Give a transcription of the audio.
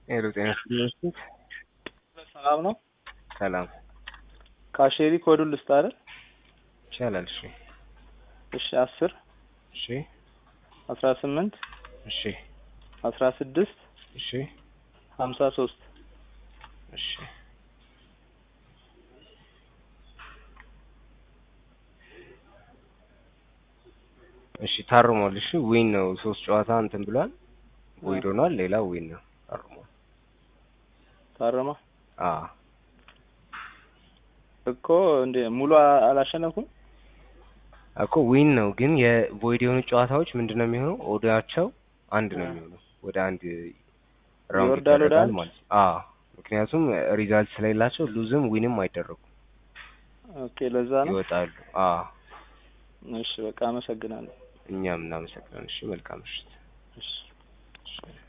ሄሎ ጤና ይስጥልኝ። ሰላም ነው። ሰላም ካሼሪ ኮዱን ልስጥ አይደል? ይቻላል። እሺ እሺ አስር እሺ አስራ ስምንት እሺ አስራ ስድስት እሺ ሀምሳ ሶስት እሺ እሺ ታርሟል። እሺ ዊን ነው። ሶስት ጨዋታ እንትን ብሏል። ዊን ሆኗል። ሌላ ዊን ነው። ታርሟል። ታረማ አ እኮ እንደ ሙሉ አላሸነፍኩም። እኮ ዊን ነው ግን የቮይድ የሆኑ ጨዋታዎች ምንድን ነው የሚሆነው? ኦዳቸው አንድ ነው የሚሆነው። ወደ አንድ ራውንድ ይወርዳል ወደ ይደረጋል አንድ? ማለት ነው። አዎ ምክንያቱም ሪዛልት ስለሌላቸው ሉዝም ዊንም አይደረጉም፣ ኦኬ ለዛ ነው። ይወጣሉ። አዎ እሺ በቃ አመሰግናለሁ። እኛም እናመሰግናለን። እሺ መልካም ምሽት። እሺ እሺ።